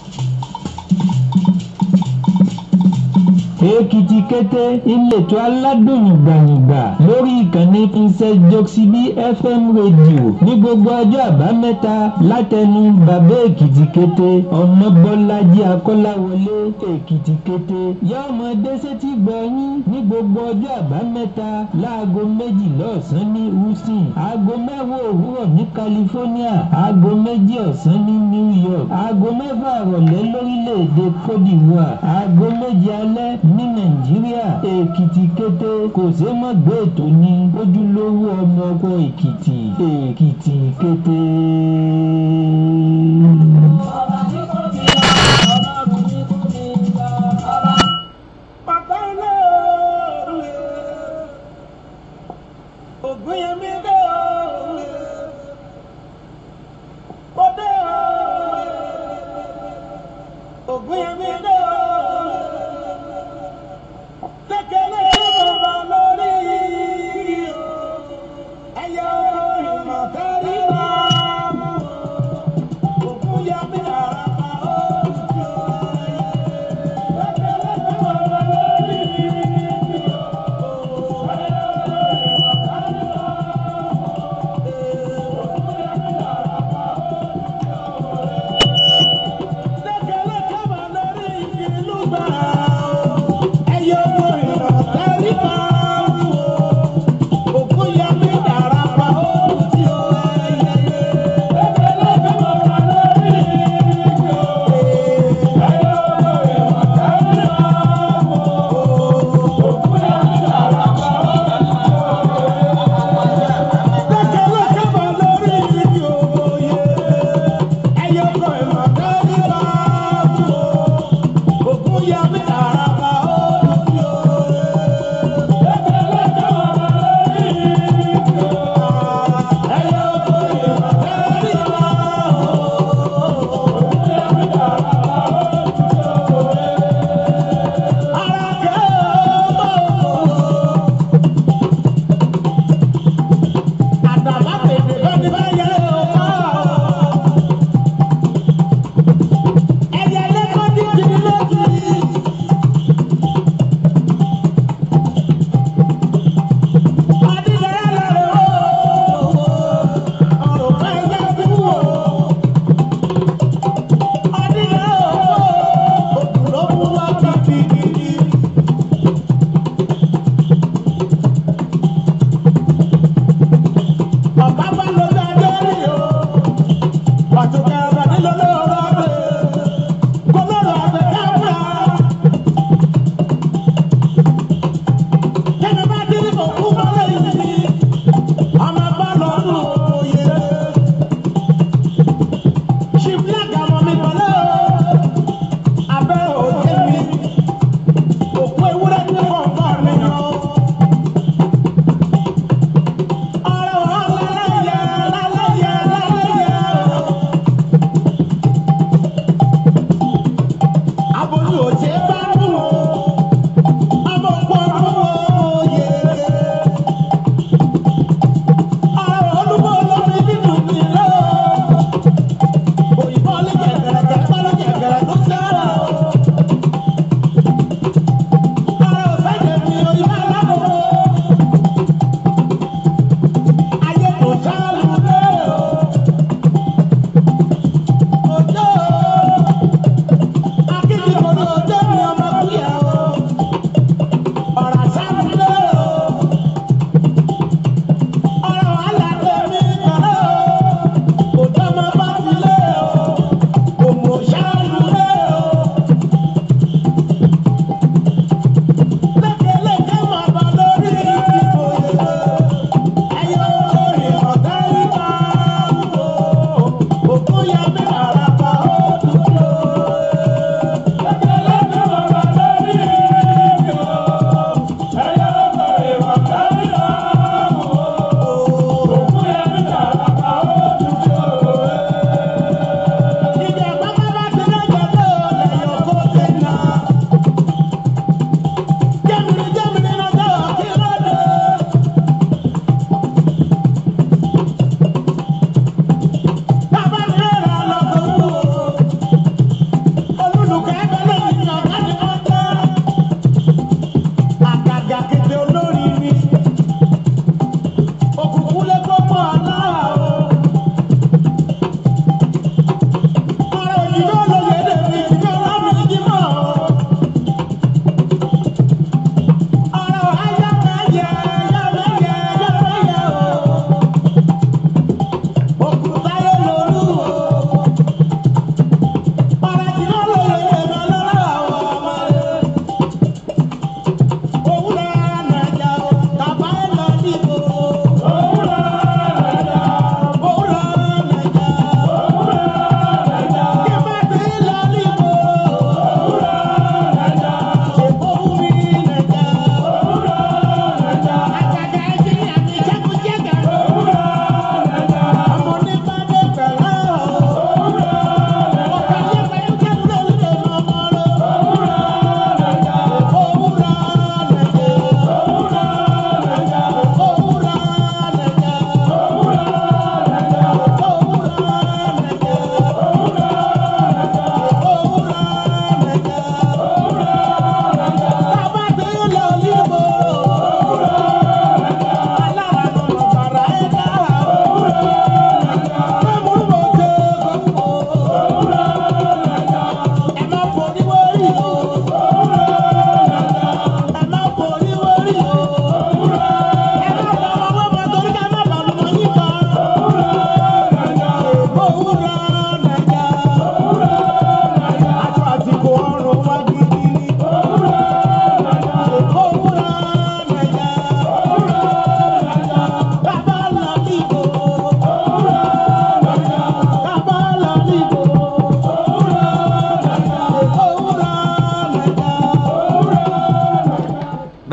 èkìtì kété ìletò aládùn yìngbàyìngbà lórí ìkànnì princess joxibi fm rédíò ní gbogbo ọjọ́ àbámẹ́ta látẹnu bàbá èkìtì kété ọmọbọ́lájí akọ́láwọlé èkìtì kété yá ọmọ dẹ́sẹ́tì gbọ̀nyìn ní gbogbo ọjọ́ àbámẹ́ta láago méjìlá ọ̀sán ní houston aago mẹ́wàá òwúrọ̀ ní california aago méjì ọ̀sán ní new york aago mẹ́fà ìrọ̀lẹ́ lórílẹ̀‐èdè cote divoire aago méje alẹ́ ní nàìjíríà èkìtì kété kò ṣe mọ́ gbé ètò ní ojúlówó ọmọ ọkọ èkìtì èkìtì kété. Thank you.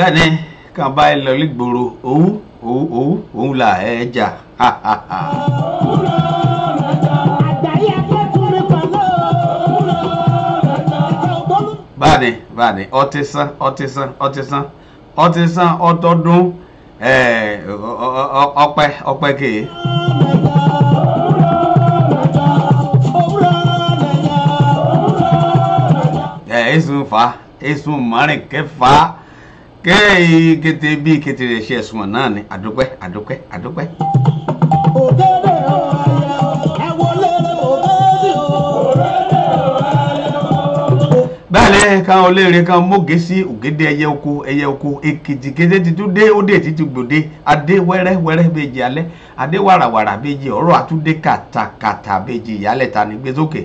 bẹ́ẹ̀ ni kàn bá ẹ lọ lígboro owó owó owó òun là ẹ jà ha ha ha. báàdì báàdì ọtí sán ọtí sán ọtí sán ọtí sán ọtọdún ẹ ọpẹ ọpẹ kèé. ẹ ẹsùn fa ẹsùn márùn kẹfà kẹ́ẹ̀ kété bí kété rẹ̀ ṣe ẹ̀sùn náà ni àdúpẹ́ àdúpẹ́ àdúpẹ́. bẹ́ẹ̀ káwọn olóore kan móge sí ògèdè ẹyẹ oko ẹyẹ oko èkìtì kété ti tún dé ó dé títí gbòde adé wẹ́rẹ́ wẹ́rẹ́ bèjì alẹ́ adé wàràwàrà bèjì ọ̀rọ̀ àtúndé kàtàkàtà bèjì ìyálẹ̀ta ní gbé sókè.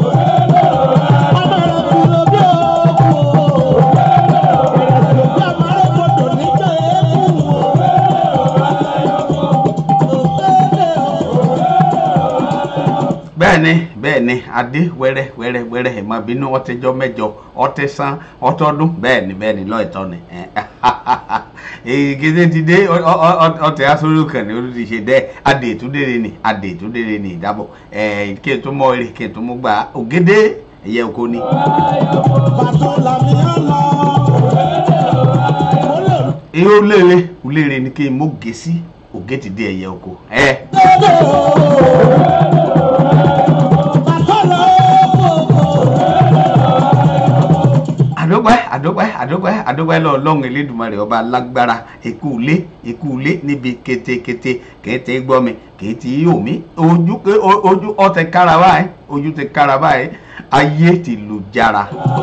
bẹ́ẹ̀ni bẹ́ẹ̀ni adé wẹ́rẹ́ wẹ́rẹ́ wẹ́rẹ́ ẹ má bínú ọtẹjọ mẹ́jọ ọtẹ san ọtọdún bẹ́ẹ̀ni bẹ́ẹ̀ni lọọtọ ni èyí kété ti dé ọtẹ asọrọ kan ní olùdí ṣe dẹ adé ìtúndèrè ni adé ìtúndèrè ni ìdábọ ẹ kí n tó mọ eré kí n tó mọ gbà ògédé ẹyẹ oko ni. irú léèrè léèrè ni kí n mọ gèsì ògé ti dé ẹyẹ oko. àdópẹ́ àdópẹ́ àdópẹ́ àdópẹ́ lọ lọ́hùn elédùnmarè ọba lágbára èkú ilé èkú ilé níbi kétékété kété gbọ́ mi kété yóò mi ojú ojú ọtẹ kára báyìí ojú tẹ kára báyìí ayé ti lù jára.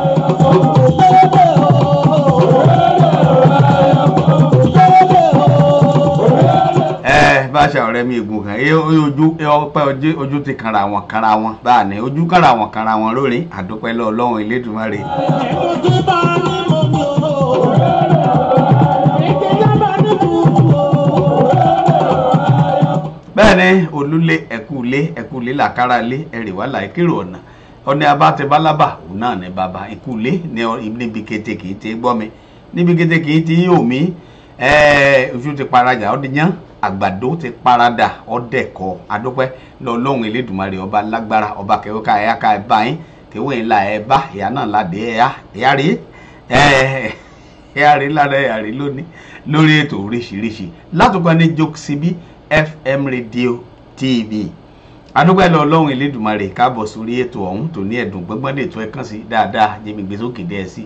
ẹ bá ṣe ọ̀rẹ́ mi ègùn kan ẹ ojú ọpẹ ojú ti kanra wọn kanra wọn báà ní ojú kanra wọn kanra wọn lórí àdópẹ́ lọ lọ́hùn elédùnmarè. bẹ́ẹ̀ ni olúlé ẹ̀kúlé ẹ̀kúlé làkàrà lé ẹ̀rìwá làìkérò ọ̀nà ọ̀nà abátẹbálábà òun náà ní bàbá ìkúlé níbi kété kìí ti gbọ́ mi níbi kété kìí ti yóò mí ojú ti parajà ọdún yán àgbàdo ti parada ọdẹkọ adúpẹ́ lọ́lọ́run elédùnmarè ọba lágbára ọba kẹwàá ẹyà ká ẹ bá yín kẹwàá yín la ẹ bá ìyá náà ládé ẹyà ẹyà rí ẹyà rí lára ẹyà rí lónìí lórí ètò oríṣiríṣi látọkọ ní jokesibi fm radio tv adúpẹ́ lọ́lọ́run elédùnmarè káàbọ̀ sórí ètò ọ̀hún tó ní ẹ̀dùn gbọ́ngbọ́n lè tó ẹ kàn sí dáadáa jẹ́mi gbèsòkè dẹ́ ẹ sí.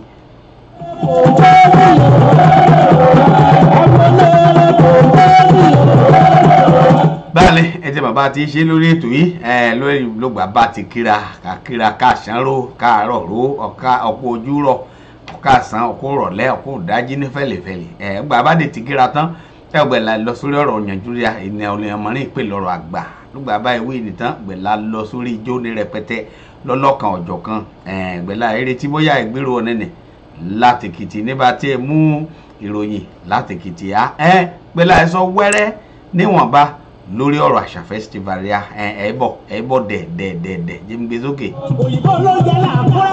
báyìí ẹ jẹ́ bàbá ti ṣe lórí ètò yìí ẹ lórí lóògbà bá ti kíra kàkíra káàsánró káàárọ̀ ró ọ̀ka ọ̀pọ̀ ojú rọ̀ ọ̀ka àsán ọ̀pọ̀ rọ̀lẹ́ ọ̀pọ̀ ìdájí ní fẹ̀lẹ̀fẹ̀lẹ̀ ẹ gbà bá dé ti kíra tán ẹ gbẹ̀la lọ sórí ọ̀rọ̀ yanjúria ènìyàn olùyànmọ́rin ìpè lọ́rọ̀ àgbà lóògbà báyìí wí nìtàn gbẹ̀la lọ sórí ijó ní rẹpẹtẹ lọ́lọ́kan ọ̀jọ̀kan gbẹ̀la eré tí bóyá ìgbéró ọ̀nẹ́nẹ̀ látìkìtì nígbà tí ẹ mú ìròyìn látìkìtì á ẹ gbẹ̀la ẹ sọ wẹ́rẹ́ níwọ̀nba lórí ọ̀rọ̀ àṣà festival ya ẹ ẹ bọ̀ ẹ bọ̀ dẹ̀ dẹ̀ dẹ̀ dẹ̀ jẹ́ ń gbé sókè. òyìnbó ló jẹ́ làkúrẹ́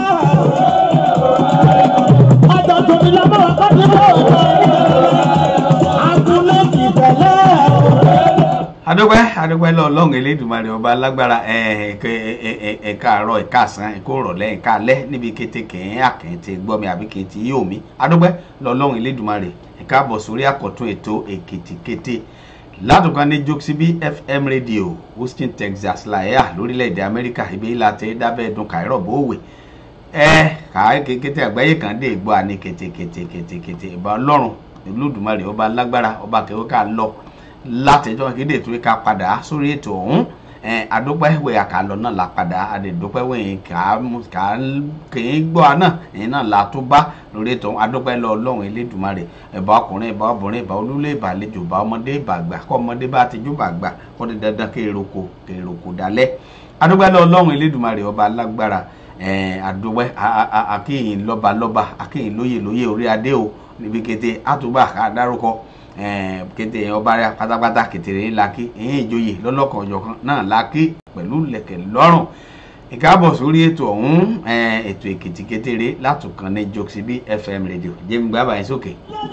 ọjọ́ tóbi lọ́mọ́ ọkọ̀ tí mo sọ agúnlé ti tẹ̀lé. adúpẹ́ adúpẹ́ lọ lọ́hùn elédùnmarè ọba alágbára ẹ̀ka àárọ̀ ẹ̀ka àsán ẹ̀ka òrọ̀lẹ́ ẹ̀ka alẹ́ níbi kété kẹ̀hìn àkẹ́ntì gbọ́mi àbí kẹ́ntì yóò mi adúpẹ́ lọ lọ́hùn elédùnmarè ẹ̀ka àbọ̀ sórí àkọ́tún ètò èkìtì kété látùkọ́ ní jokesibi fm radio houston texas láyà lórílẹ̀‐èdè amẹ́ríkà ibi ìlà tẹ́ dábẹ́ ẹ̀dùn kàírọ̀ bówè ẹ kàá kété àgbáyé kan dé gbọ́ àní kètèkètèkètè ìbá ọlọ́run olódùmarè ọba lágbára ọba kẹwọ́ ká lọ látẹjọ́ kéde ètò ìka padà sórí ètò ọ̀hún adúpẹ́ wẹ̀ àkàlọ́ náà la padà adúpẹ́ wẹ̀ kà kìí gbọ́ náà ẹ̀yin náà la tó bá lórí ètò ọ̀hún adúpẹ́ lọ ọlọ́run elédùmarè ìbá ọkùnrin ìbá obìnrin ìbá olúlé ìbá àlejò ìbá ọmọdé ìbá àgbà kọ́ ọmọdé bá ti júbà àgbà kọ́ di dandan kí èròkò kí èròkò dalẹ̀ adúpẹ́ lọ ọlọ́run elédùmarè ọba alágbára àdúpẹ́ akíyìn lọ́ba lọ́ba akíyìn lóyè lóyè orí adé o níbi kété àtúbà àdárúkọ kété ọba rẹ pátápátá kètèrè ńlá kí ẹ̀yìn ìjòyè lọ́lọ́kan ọ̀jọ̀kan náà la kí pẹ̀lú lẹ̀kẹ̀ lọ́rùn ìkáàbọ̀ sórí ètò ọ̀hún eh, ètò èkìtì kékeré látùkàn ní jokesibi fm radio jẹ́mi gbábà yín sókè.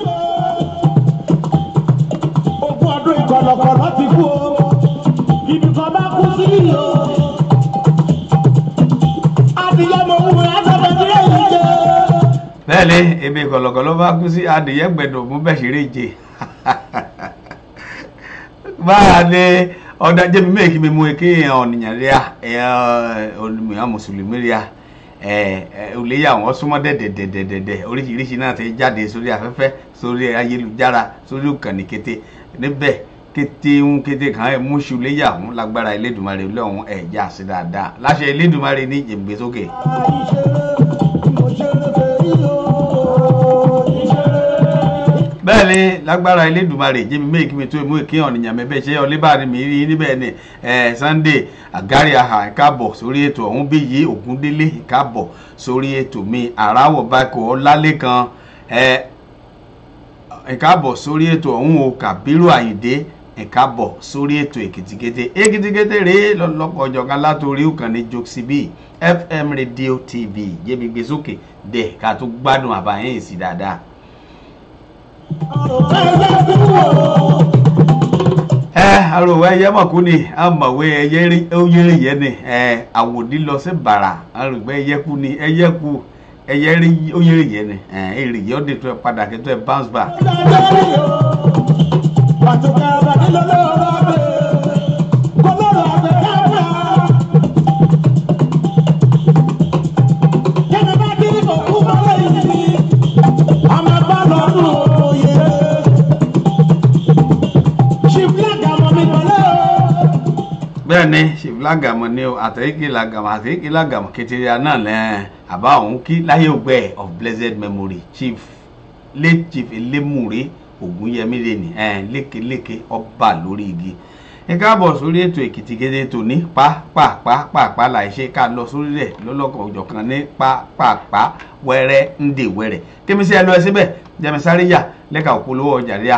ogún ọdún ìkọlọkọlọ ti kú o ibi kan bá kú sí yìí o adìyẹ mo wù ẹ́ sọ́dọ̀ tí yóò yí jẹ́. bẹ́ẹ̀ ni ebi kọ̀lọ̀kọ̀lọ̀ bá kú sí adìyẹ gbẹ̀dọ̀ mú bẹ́ẹ̀ ṣeré jẹ báyà ni ọ̀dà jẹ́mi méèkì mi mú kí ọ̀nìyàn rí a olùmíyàn mùsùlùmí rí a olèyà wọn súnmọ́ dẹ̀dẹ̀dẹ̀dẹ̀dẹ̀ oríṣiríṣi náà ti jáde sórí afẹ́fẹ́ sórí ayélujára sórí ìkànnì kété níbẹ̀ kété ń kété kan ẹ̀ mú ṣu léyà ń lágbára Elédùmarè lọ́hùn ẹ̀já sí dáadáa láṣẹ Elédùmarè ní ìjẹ̀mgbẹ́sókè. bẹ́ẹ̀ ni lágbára Elédùmarè jẹ́mi méjì mi tó mú kí ọ̀nìyàn mẹ́bẹ́ ṣe ọlẹ́bàárí mi rí níbẹ̀ ni Sunday Àgárí àhà ìkábọ̀ sórí ètò ọ̀hún bí yìí Ògúndélé ìkábọ̀ sórí ètò mi àràwọ̀ bákò ọlálẹ́kan ìkábọ̀ sórí ètò ọ̀hún o Kàbírù Àyìndé ìkábọ̀ sórí ètò èkìtìkété èkìtìkété rèé lọ́lọ́kọ̀ ọ̀jọ̀kan látòrí ìkànnì jokesibi FM Radio TV jẹ́mi gbé sókè dẹ̀ ká tó gbádùn àbáyé sí dáadáa ẹ arọwọ ẹyẹ mọ̀kú ni amọ̀wé ẹyẹ oyèrè yẹn ni ẹ àwòdì lọ sí bàrà arọgbẹ ẹyẹ kú ni ẹyẹ kú ẹyẹ rí oyèrè yẹn ni ẹ èrè yẹ ọdẹ tó ẹ padà kẹtọ ẹ bounce back. bẹ́ẹ̀ ni ṣìfìlágàmọ̀ ni o àtẹ̀yíkì làgàmọ̀ àtẹ̀yíkì làgàmọ̀ kẹtìrìà náà lẹ́ àbá òun kí láyé ògbẹ́ of blessed memory chief late chief elémùrè ògúnyẹmí lẹ́nì lékeléke ọba lórí igi ẹ káàbọ̀ sórí ètò èkìtì kéde tòní pàápàá láìṣe ká lọ sórí rẹ̀ lọ́lọ́kan òjọ̀kan ní pàápàá wẹ́rẹ́ ń dè wẹ́rẹ́ kémi sí ẹ lọ ẹ síbẹ̀ jẹ́mi sáré yà lẹ́ka òpolówó ọjà ríà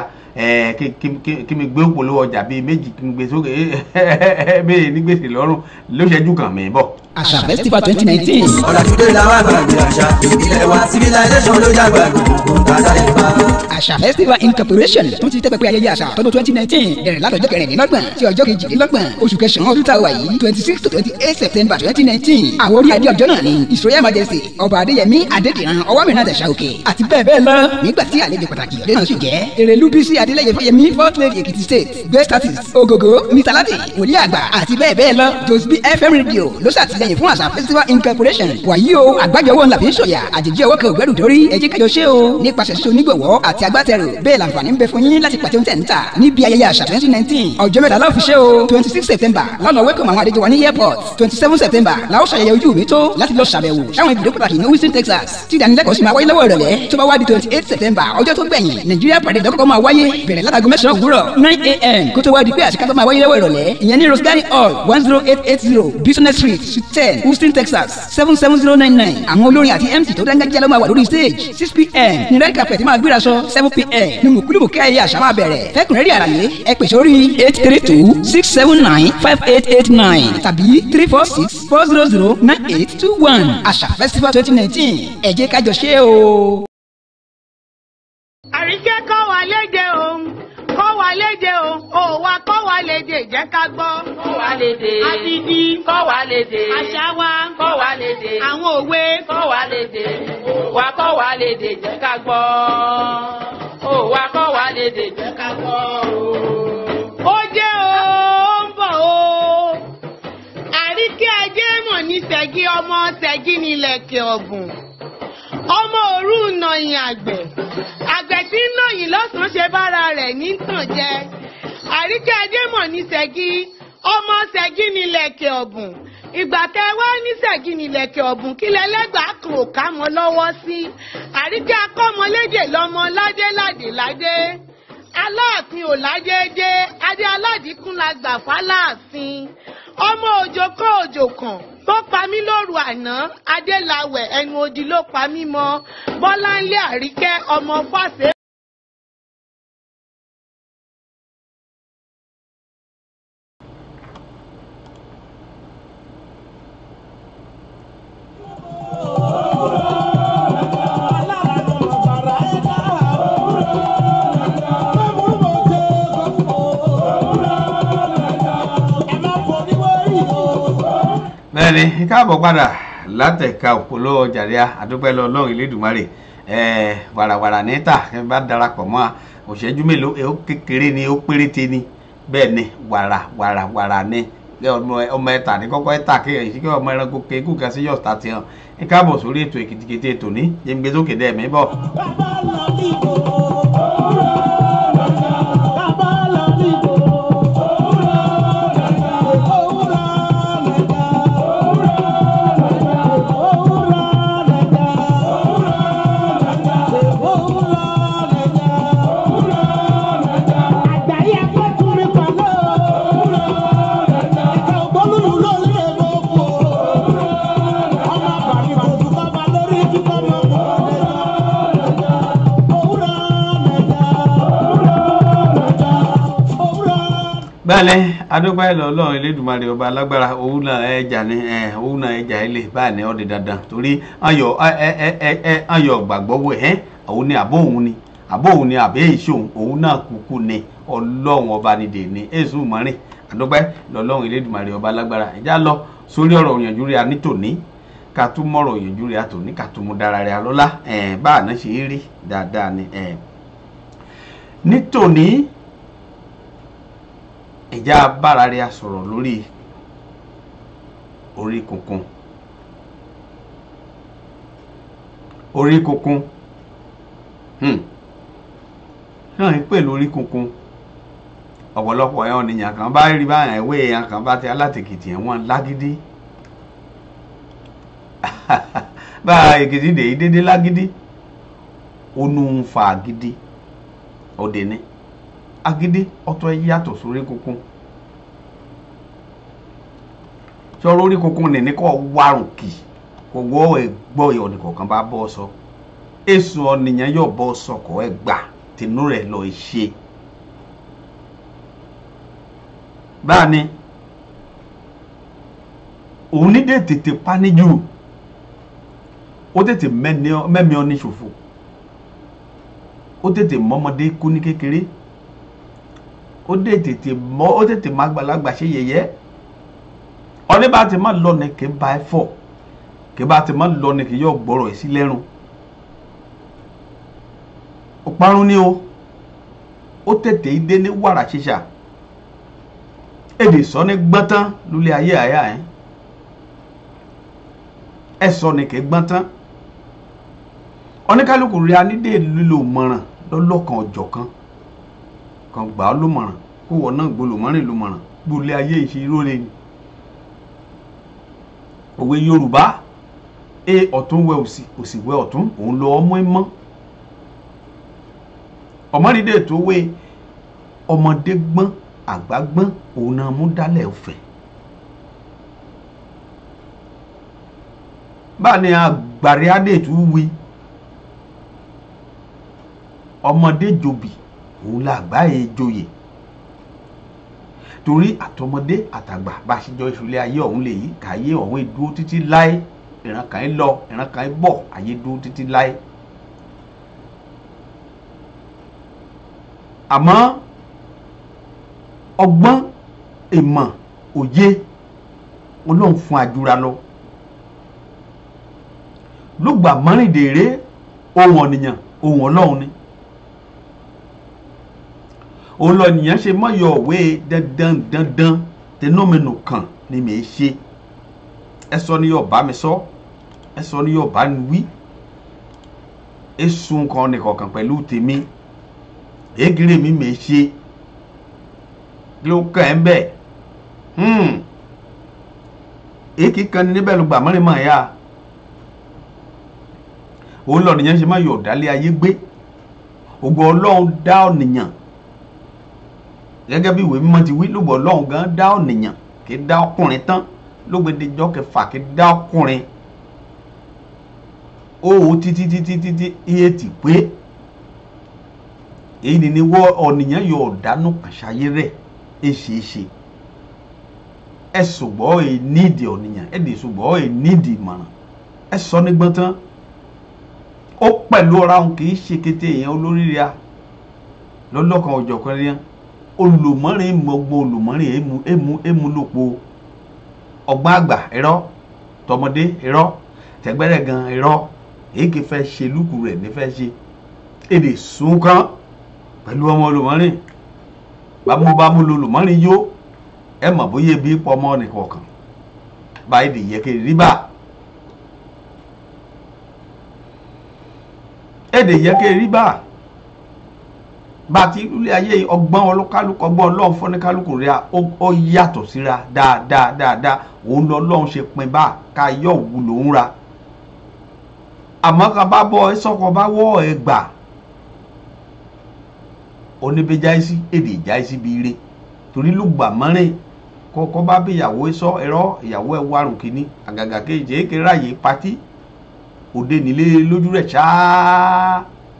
kí mi gbé òpolówó ọjà bíi méjì kí mi gbé sókè bẹ́ẹ̀ ní gbèsè lọ́rùn lóṣẹ́jú kan mi bọ̀. àṣà festival twenty nineteen. ọ̀làjúdé làwọn àgbàgbé àṣà ìbílẹ̀ wa civilization ló jágbá gbogbo tàdá ìfà. àṣà festival incorporation tún ti tẹ́pẹ́pẹ́ ayẹyẹ àṣà tọdún twenty nineteen bẹ̀rẹ̀ látọjọ́ kẹrìndínlọ́gbọ̀n sí ọjọ́ kejìdínlọ́gbọ̀n oṣù kẹsàn-án ọdún táwa yìí twenty six to twenty eight september twenty nineteen àwọn orí adé ọjọ́ náà ni his royal majesty ọba adéyẹmí adédìran ọwọ́mìnira àdàṣà òkè àti bẹ́ẹ̀ bẹ́ẹ̀ lọ nígbà tí àlejò pàtàkì ọdẹ náà sì jẹ́ èrèlú bísí adélẹ́yẹ fáyemí fourth lady èkìtì state guest artist ogogo mr lati wòlíì àgbà àti bẹ́ẹ̀ bẹ́ẹ̀ lọ josby fm radio ló ṣàtìlẹ́yìn fún àṣà festival incorporation wàyí o àgbájọ owó ńlá fi ń sọ̀yà àjèjì ọwọ́ kan ògbẹ́rù dórí ẹjẹ́ kájọ ṣe o nípasẹ̀ ṣíṣe onígbọ̀wọ́ àti agbátẹrù bẹ́ẹ̀ làǹfààní ń bẹ fún yín láti pàtẹ́ oúnjẹ níta níbi ayẹyẹ àṣà twenty nineteen ọjọ́ mẹ́ta láò fi ṣe o twenty six september lọ́nà wẹ́kọ̀mù àwọn àlejò wa ní airport twenty seven september la ó ṣàyẹyẹ ojú mi tó láti lọ ṣàbẹ̀wò sáwọn ibùdó pàtàkì ní houston texas tí ìdánilẹ́kọ̀ọ́ sì máa wáyé lọ́wọ́ ìrọ̀lẹ́ tó bá wá di twenty eight september ọjọ́ tó gbẹ̀yìn nigeria parade dọ́kọ̀kọ́ máa wáyé bẹ̀rẹ̀ látago mẹ́sàn-án òwúrọ̀ nine a.m. kó tó wá di pé àṣekágbá máa wáyé lọ́wọ́ ìrọ̀lẹ́ ìyẹn ní rosgari hall one zero eight eight zero business street suite ten houston texas seven seven zero nine nine àwọn olórin àti mc tó dáńgájíá ló máa wà lórí stage six pm ní red carpet máa gbéra sọ seven pm ní mùkúlùmù kí ayẹyẹ àṣà máa bẹ̀rẹ̀ fẹ́kùnrẹ́rì àlàyé ẹ pè sórí eight three two six seven nine five eight eight nine tàbí three four six four zero zero nine eight two one àṣà festival twenty nineteen ẹ jẹ́ ká jọ ṣe é o. àríkẹ́ kọ́ wa léde o kọ́ wa léde o ò wa kọ́ wa léde jẹ́ ká gbọ́. kọ́ wa léde. àdìdì kọ́ wa léde. àṣà wa kọ́ wa léde. àwọn òwe kọ́ wa léde. wa kọ́ wa léde jẹ́ ká gbọ́. ó wa kọ́ wa léde jẹ́ ká gbọ́. ó jẹ́ o ó ń bọ̀ o àríkẹ́ ajé mọ̀ ní ṣẹ́gi ọmọ ṣẹ́gi nílẹ̀kẹ̀ ọ̀bùn ọmọ òru nàyìn àgbẹ̀ àgbẹ̀ tí ń nàyìn lọ́sàn-án ṣe bára rẹ̀ ní tàn jẹ àríkẹ́ adémọ̀ ní ṣẹ́gi ọmọ ṣẹ́gi nílẹ̀kẹ̀ ọ̀bùn ìgbà tẹ wá ní ṣẹ́gi nílẹ̀kẹ̀ ọ̀bùn kí lẹ́lẹ́gbàá kan ò ká mọ́ lọ́wọ́ sí àríkẹ́ akọ́mọlédè lọ́mọ ládé ládé ládé aláàfin ò ládéédé adé aládìkún la gbà fáláàfin ọmọ òjò kọ́ òjò kan tó pa mí lóru àná adélawẹ̀ ẹnu odi ló pa mí mọ́ bọ́láńlé àríkẹ́ ọmọ fàṣẹ. bẹ́ẹ̀ni káàbọ̀ padà látẹ̀ka òpólò ọjàdíà àdúpẹ́ lọ ọlọ́run ìlédùmarè ẹ̀ẹ́ wàràwàrà níta ẹ bá darapọ̀ mọ́ a òṣèjú mélòó ẹ ó kékeré ni ó péréte ni bẹ́ẹ̀ ni wàrà wàrà wàrà ni ẹ ọmọ ọmọ ẹ̀ta ní kọ́kọ́ ẹ̀ta kí ẹ̀yìn kí ọmọ ẹranko kéékù kan sí yọ̀ọ̀ta ti hàn ẹ káàbọ̀ sórí ètò èkìtìkìtì ètò ní yẹngbẹ́ sókè dẹ́ mi bọ̀. Bàbá lọ dìbò. Bàbá lọ dìbò. Òwúrọ̀ lẹ̀dá. Òwúrọ̀ lẹ̀dá. Òwúrọ̀ lẹ̀dá. Àgbáyé akẹ́kọ̀ọ́ mi pàlọ́. Ẹ̀ka ògbólúlù ló lè gbogbo. Ọmọ àbàmì kò tún kọ́ bá lórí kíkọ́ mọ́ kọ́ lẹ́jọ́. Òwúrọ̀ lẹ̀dá. Òwúrọ̀ bẹ́ẹ̀ni adúpẹ́ lọ ọlọ́run elédùnmarè ọba alágbára òun náà ẹja ni ẹ òun náà ẹja ilé báà ní ọdẹ dandan torí ayọ̀ ẹ ẹ ẹ ẹ ayọ̀ gbàgbọ́ wẹ̀ ẹ́ òun ni àbó òun ni àbó òun ni àbẹ́ èso òun òun náà kúkú ni ọlọ́run ọba ni dè ní èso mọ́rin adúpẹ́ lọ ọlọ́run elédùnmarè ọba alágbára ẹja lọ sórí ọ̀rọ̀ òyìnbó rẹ̀ nítòní ká tún mọ̀rọ̀ òyìnbó rẹ̀ àtòní ká tún mú dára rẹ̀ lọ́lá ẹ̀ báà náà ṣe é rí dáadáa ni ẹ̀ nítòní ìjà bára rẹ̀ a sọ̀rọ̀ lórí orí kunkun orí kunkun hmm. náà ń pè lórí kunkun ọ̀pọ̀lọpọ̀ ẹ̀ ọ̀nìyàn kan bá rí báyà ìwé èèyàn kan bá ti alátèkìtì ẹ̀ wọ́n lágídí bá èkìtì dèyí dédé lágídí ó nù ń fa àgídí òde ní agídí ọ̀tọ̀ yàtọ̀ sórí kunkun sọ̀rọ̀ orí kunkun ní ní kò wárùn kì kò wọ́ ẹ̀gbọ́ ìyọ̀nì kọ̀ọ̀kan bá bọ́ sọ èso ọ̀nìyàn yóò bọ́ sọkọ̀ ẹ̀ gbà tìǹú rẹ̀ lọ ṣe báàní òun ní dé tètè páníjù ó tètè mẹ́mi ọ́ ní ṣòfò ó tètè mọ́mọdé kú ní kékeré ó dé tètè mọ ó tètè má gbàlagbà ṣe yẹ̀yẹ́ ọdẹ bá ti má lọ ní kí n bá ẹ fọ kí bá ti má lọ ní kí yóò gbọ́rọ̀ ẹ sí lẹ́rùn ó parun ní o ó tètè dé ní wàrà ṣíṣà èdè sọ ní gbọ́ntán lulẹ̀ ayé àyà ẹ̀ ẹ sọ ní kí gbọ́ntán oníkálukú rí anídé lílo mọ̀ràn lọ́lọ́kan ọ̀jọ̀kan kan gbà á lómọ̀ràn kó wọ́n náà gbolòmọ́rìn lómọ̀ràn gbolé ayé ìṣirò rẹ̀ ni. òwe yorùbá e ọ̀tún wẹ òsì òsì wẹ ọ̀tún òun lọ ọmọ ẹ mọ́ ọmọdé tó wé ọmọdé gbọ́n àgbà gbọ́n òun náà mú dálẹ̀ ọ̀fẹ́. báà ni àgbàrí adé tó wí ọmọdé jòbì òun la àgbáyé joyè torí àtọmọdé àtàgbà bá a ṣe jọ ìṣúlẹ̀ ayé ọ̀hún lè yí káyé ọ̀hún dúró títí láé ìran kan ń lọ ìran kan ń bọ̀ ayé dúró títí láé. àmọ́ ọgbọ́n ìmọ̀ òye olóhùn fún àjúra lọ lùgbà mọ́rìndèrè ohun ọ̀nìyàn ohun ọlọ́run ni òun lọ nìyẹn ṣe mọ yọ òwe dandan dandan tẹnumẹnu kan ni mi ṣe ẹ sọ ni yóò bá mi sọ ẹ sọ ni yóò bá mi wí esun kan nìkọ̀ọ̀kan pẹ̀lú tèmi ègìrì mi mi ṣe ló kàn ẹ́ bẹ́ẹ̀ èkì kan ní níbẹ̀ ló gbà mọ́rin mọ́ ẹ̀yà òun lọ nìyẹn ṣe mọ yọ ọ̀dálẹ̀ ayé gbé ògbó ọlọ́run dá ọ̀nìyàn gẹ́gẹ́ bí ìwé mímọ́ ti wí lóògbé ọlọ́run gan dá ọ̀nìyàn kì í dá ọkùnrin tán lóògbédejọ́ kẹfà kì í dá ọkùnrin owó títí títí títí iye ti pé èyí ni ni wọ́ ọ̀nìyàn yọ ọ̀dánù kàṣáyé rẹ̀ ẹ ṣe é ṣe ẹ ṣùgbọ́n ẹ nídìí ọ̀nìyàn ẹ dì ṣùgbọ́n ẹ nídìí ìmọ̀ràn ẹ sọ nígbọ́n tán ó pẹ̀lú ọ̀rá òun kì í ṣe kété èèyàn olóríire a lọ́lọ́kan ọ̀jọ̀kan rí hàn olùmọ́rin mọ̀gbọ́n olùmọ́rin èmu èmu èmu lòpọ̀ ọgbọ́n àgbà ẹ̀rọ tọmọdé irọ́ tẹgbẹ́rẹ́ gan irọ́ èyí kì í fẹ́ ṣe lúkù rẹ̀ ní fẹ́ ṣe èdè sunkan pẹ̀lú ọmọ olùmọ́rin bámúbámú lolùmọ́rin yó ẹ mọ̀ bóyá ebi pọ̀ ọmọ nìkọ̀ọ̀kan báyìí dì yẹ kiri rí bá èdè yẹ kiri rí bá bá a ti lulẹ̀ ayé ọgbọ́n olúkálùkù ọgbọ́n ọlọ́run fọ́nikálùkù rẹ̀ ó yàtọ̀ síra dáadáa dáadáa òun lọ ọlọ́run ṣe pin bá ká yọ òwú lòún ra àmọ́ ká bá bọ́ sọ́kọ̀ bá wọ́ ẹ gbà oníbẹ̀jáìsí èdè ìjáìsí bíi ire torí lùgbà mọ́rin kọ́kọ́ bá bí ìyàwó sọ ẹ̀rọ ìyàwó ẹ̀ wárùn kínní àgàgà kejì èké ráàyè patí òde nílé lójú rẹ̀ ṣáá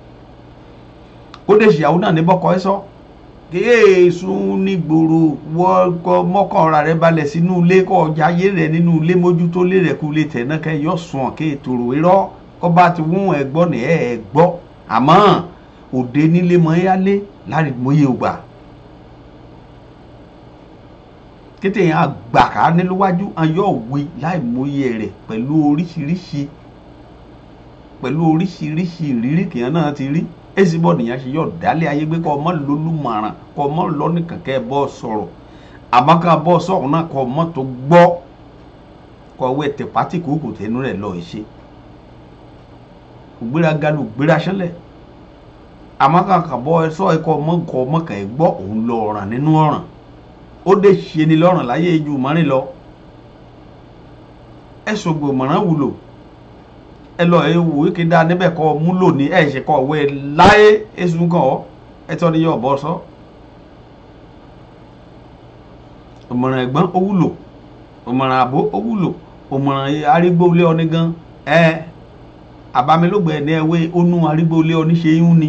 ó dé ìyàwó náà ní bọ́kọ ẹ sọ kéésù nígboro wọ́kọ mọ́kànra rẹ balẹ̀ sínú ilé kọ́ ọjà ayé rẹ nínú ilé mójútó lé rẹ kú lè tẹ̀ náà kẹ́ yọ sùn kí ètòrò irọ́ kọ́ bá ti wún ẹ gbọ́ ní ẹ ẹ gbọ́ àmọ́ òde nílé mọ́ ẹ́ lé láti mọ́yé ògbà kété yẹn àgbàká níléwájú ayọ̀ òwe láì mọ́yé rẹ̀ pẹ̀lú oríṣiríṣi pẹ̀lú oríṣiríṣi ìrírí kìíyàn náà ti rí èsì bọ́ nìyẹn ṣe yọ dálé ayé gbé kọ́ ọmọ lólùmọ̀ràn kọ́ ọmọ lọ́nìkàn kẹ́ ẹ bọ́ sọ̀rọ̀ àmọ́ ká bọ́ sọ̀rọ̀ náà kọ́ ọmọ tó gbọ́ kọ́ ọwọ́ ẹ̀tẹ̀ pátì kúkú tẹnu rẹ̀ lọ́ọ́ ṣe ògbéraga ló gbéra ṣẹlẹ̀ àmọ́ ká kà bọ́ sọ ẹ̀kọ́ ọmọ kọ́ ọmọ kàn ẹ́ gbọ́ òun lọ ọ̀ràn nínú ọ̀ràn ó dé ṣe ni lọ́rùn láyé ju mọ́rin lọ ẹ ṣògbò mọ̀ràn wúlò ẹ lọ ẹ wò ó kéda níbẹ̀ kọ́ múlò ní ẹ ṣe kọ́ ọ̀wẹ́ láyé èsùn kan ọ́ ẹ tọ́ ni yóò bọ́ sọ. òmọ̀ràn ẹ̀gbọ́n ó wúlò òmọ̀ràn àbó ó wúlò òmọ̀ràn arígbóolé ọní gan ẹ àbámilógbè ẹ̀ ní ẹwé onú arígbóolé ọní ṣe ń ni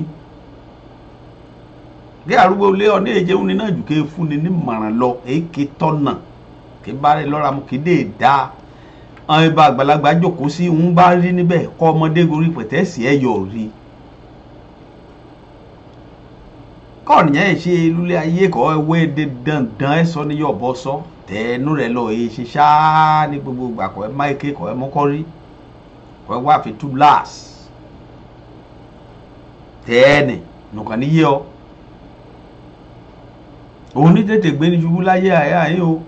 kí arúgbóolé ọní èjẹ ń ni náà jù ké fúnni ní mọ̀ràn lọ èyí ké tọ́nà kí bá rẹ lọ́ra mu kí dé dáa àwọn ibà àgbàlagbà jókòó sí ń bá rí níbẹ̀ kọ́ ọmọdé gorí pẹ̀tẹ́sì ẹ̀ yọ̀ rí kọ́ọ̀nì yẹn ṣe lulẹ̀ ayé kọ́ ẹwé de dandan ẹ sọ ní yọ̀bọ sọ tẹ̀ẹ́nú rẹ lọ èyí ṣe ṣáá ní gbogbo ìgbà kọ́ ẹ máìké kọ́ ẹ mọ́kọ́ rí kọ́ ẹ wá fi tú láàs tẹ́ẹ̀nì nùkàn níyẹ ọ òun ní tètè gbé ní ṣubú láyé àyà yìí o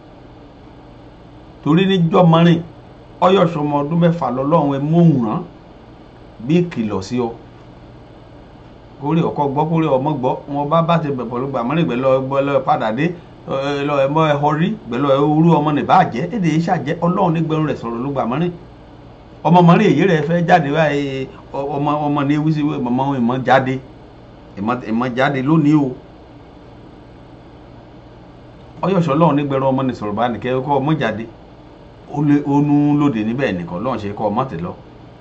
torí níjọ́ mọ́rin ọyọ̀ sọmọ ọdún mẹ́fà lọ́lọ́run ẹ móhùn rán bí ìkìlọ̀ sí ọ kórè ọkọ gbọ́ kórè ọmọ gbọ́ wọn bá bá ti bẹ̀ pẹ̀lú gbàmọ́rin gbẹ̀lọ́ gbẹ̀lọ́ padà dé lọ ẹmọ ẹhọ rí gbẹ̀lọ́ orú ọmọ nìbá jẹ́ èdè yìí ṣàjẹ́ ọlọ́run nígbẹ̀rún rẹ̀ sọ̀rọ̀ ló gbàmọ́rin ọmọ mọ́rin èyí rẹ̀ fẹ́ jáde báyìí ọmọ ọmọ ní ewúsí ọmọ ìmọ̀ jáde ìmọ̀ jáde lónìí o ọyọ̀ṣọ́ ọlọ́run nígbẹ̀rún ọmọ nìsọ̀rọ̀ bá nìkẹ́ kọ́ ọmọ jáde ó nú lóde níbẹ̀ nìkan lọ́n ṣe kọ́ ọmọ tẹ̀ lọ.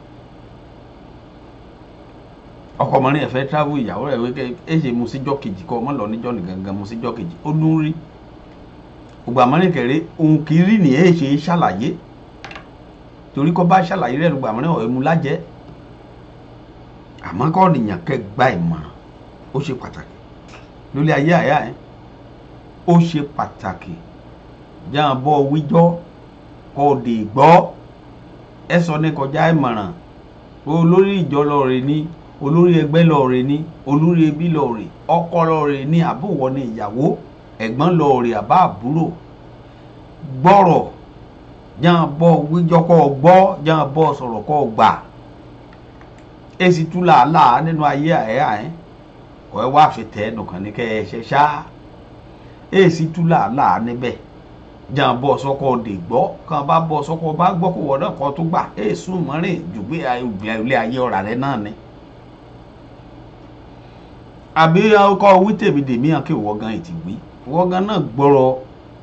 ọkọ ọmọrin ẹ̀fẹ́ travel ìyàwó rẹ̀ wíkẹ́ ẹ ṣe mu síjọ́ kejì kọ́ ọmọ lọ níjọ́ ní gangan mu síjọ́ kejì ó nú rí. ògbà mọ́rin kẹrẹ́ òun kì í rí nìyẹn ṣe ṣàlàyé torí kọ́ bá ṣàlàyé rẹ̀ lùgbà mọ́rin ọ̀ẹ́ mu lájẹ́. àmọ́ kọ́ nìyàn kẹ́ gba ìmọ̀ràn ó ṣe pàtàkì lórí ayé àyà ẹ̀ ó ṣe pàtàkì jáà bọ́ wíjọ́ kò dé gbọ́ ẹ sọ ní kọjá ìmọ̀ràn olórí ìjọ lọ́ọ̀rẹ́ ní olórí ẹgbẹ́ lọ́ọ̀rẹ́ ní olórí ẹbí lọ́ọ̀rẹ́ ọkọ lọ́ọ̀rẹ́ ní àbúwọ̀ ní ìyàwó ẹ̀gbọ́n lọ́ọ̀rẹ́ àbá àbúrò gbọ́rọ̀ jáà bọ́ wíjọ́ kọ́ gbọ́ jáà bọ́ sọ̀rọ̀ kọ́ gbà èsì tú làálàá nínú ayé àyà ẹ̀ kọ́ ẹ wá fi tẹ́ ẹnùkàn ní kẹ́ ẹ ṣe ṣáá èsì tú làálàá níbẹ̀ jan bọ sọkọ de gbọ́ kan bá bọ sọkọ bá gbọ́ kó wọdọ kan tó gbà ẹ sùn mọrin jùgbé ilé ayé ọ̀rà rẹ náà ni. àbí ọkọ wí tèmi dèmí hàn kí ìwọ gan ètì wí ìwọ gan náà gbọ́rọ̀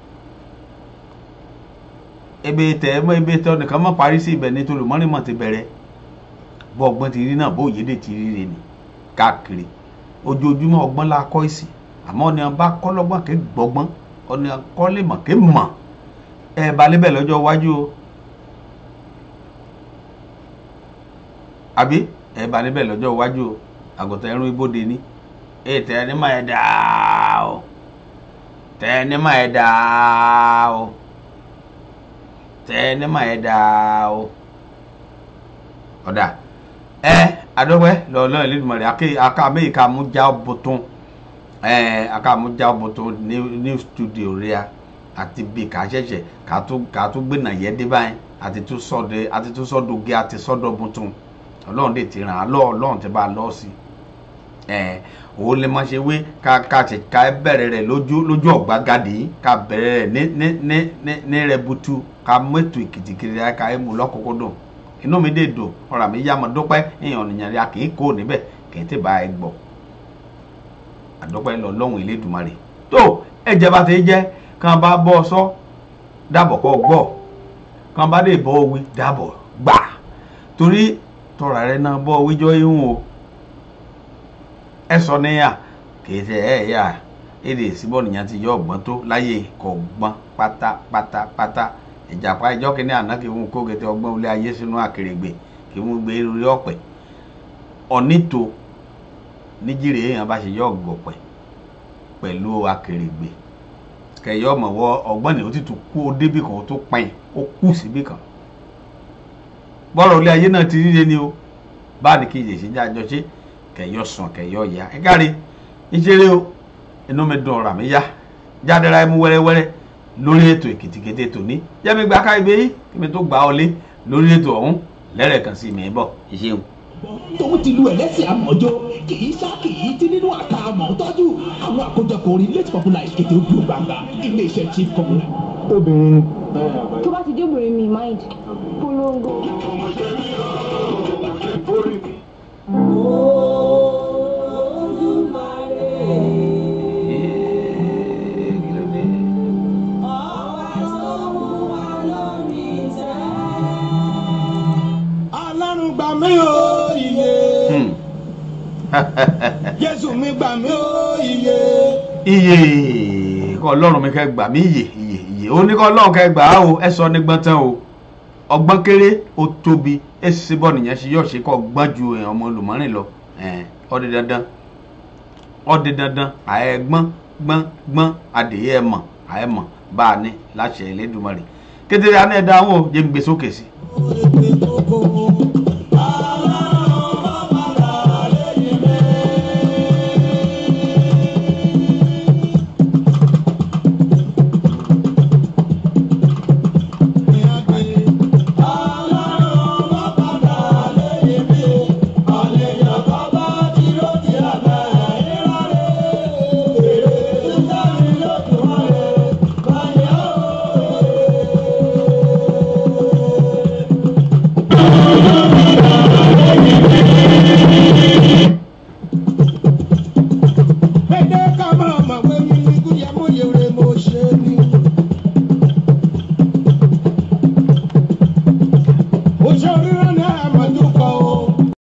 ebe tẹ ẹ mọ ebe tẹ ọnìkan mọ parí sí ibẹ̀ nítorí mọrin mọ ti bẹ̀rẹ̀ bọ ọgbọ́n ti rí náà bó òye dè ti rí rè ní káàkiri ojoojúmọ́ ọgbọ́n la kọ́ ìsìn àmọ́ ọ̀nà bá kọ́ lọ́gbọ́n kẹ́ gbọ́gbọ́n ọ̀nà kọ́lé mọ̀ ké mọ̀ ẹ balẹ̀ bẹ̀ lọ́jọ́ iwájú o àbí ẹ balẹ̀ bẹ̀ lọ́jọ́ iwájú o àgùntàn ẹrú ibodè ni ẹ tẹ ẹni máa ẹ dáa o tẹ ẹni máa ẹ dáa o tẹ ní mà ẹ dáa o ọ̀dà ẹ adọ́gbẹ́ lọ́ọ̀lọ́ ìlẹ́dùnmọ̀ rẹ̀ aké aká méjì ká mú já bọ̀tún ẹ aká mú já bọ̀tún ní ní studio rẹ̀ àti bí ká ṣẹ̀ṣẹ̀ ká tó ká tó gbénà yẹ dé báyìí àti tó sọ́dọ̀ àti tó sọ́dọ̀ gé àti sọ́dọ̀ bọ̀tún ọlọ́run dè ti ràn án lọ́ ọlọ́run ti bá a lọ́ sí ẹ òun lè má ṣe wé ká ká ṣe ká bẹ̀rẹ̀ rẹ̀ lójú lójú ọ̀gbagadì ká bẹ̀rẹ̀ rẹ̀ ní ní ní ní ní rẹ̀ butu ká mẹ́tò ìkìtìkìtì ká ẹ̀ mú lọ́kọ̀ọ́kọ́ inú mi dè dùn ọ̀rọ̀ mi yá mọ́ dúpẹ́ èèyàn nìyẹn rí a kì í kó níbẹ̀ kì í tè bá ẹ gbọ́ àdúpẹ́ lọ lọ́hùn Elédùmarè tó ẹ̀jẹ̀ bá ti jẹ́ kàn bá bọ́ ọ sọ dàbọ̀ kọ́ gbọ́ kàn bá dé bọ́ wí dàbọ̀ gbà torí tọ́ra rẹ náà bọ́ wíjọ́ ihun o ẹ sọ níyà kì í ṣe ẹ yà èdè ìsìnbọn nìyẹn ti yọ ọgbọ́n tó láyé kọ̀ gbọ́n pátápátápátá ìjàpá ìjọ kìíní àná kí wọn kó gẹtẹ ọgbọ́n ilé ayé sínú àkèrègbè kí wọn gbé orí ọ̀pẹ ọ̀nìtò níjìrì èèyàn bá ṣe yọ ọ̀gọ̀pẹ̀ pẹ̀lú àkèrègbè kẹyọ ọmọwọ ọgbọ́n ni ó ti tún kú ó débì kan ó tó pẹ́yìn ó kú síbì kan bọ́rọ̀ ilé ayé náà ti ríre ni o báà ní kí ìyèsí já jọ ṣe kẹyọ sùn kẹyọ ya ẹ káre ìṣeré o inú mi dùn ọ̀rọ̀ mi yá jáde ra ẹmu wẹ́rẹ́wẹ́rẹ́ lórí ètò èkìtìkété tòní jẹ́mi gba ká ibẹ̀ yìí kí mi tó gbà ọ lé lórí ètò ọ̀hún lẹ́rẹ̀kan sí mi bọ̀ ìṣeun. tòun ti lu ẹlẹ́sìn àmọ́jọ́ kì í sá kì í tí nínú àká àmọ́ tọ́jú àwọn àkójọpọ̀ orin late popular ìkété ojú gbangba iléeṣẹ́ chief communal. obìnrin tó bá ti dé obìnrin mi mind polongo. ọlọ́run gbà mí o iye Hmm. jésù mi gbà mí o iye. iye kọ́ ọlọ́run mi kẹ́ gbà mí iye iye iye ó ní kọ́ ọlọ́run kẹ́ gbà á o ẹ sọ ní gbọ́n tán o ọgbọ́n kéré ó tóbi ẹ sì bọ́ nìyẹn ṣe yọ̀ ṣe kọ́ gbọ́n ju èèyàn ọmọ olùmọ́rìn lọ ẹ̀ẹ́n ó di dandan ó di dandan àyẹ gbọ́n gbọ́n gbọ́n adìyẹ ẹ mọ̀ àyẹ mọ̀ bá a ní láṣẹ Elédùmarè kété àná ẹ̀ dáhùn o jẹ́ ń gbé sókè sí. Pédé ká máa mọ̀ pé mímí kúyẹ́ mú yèrè mo ṣe ni.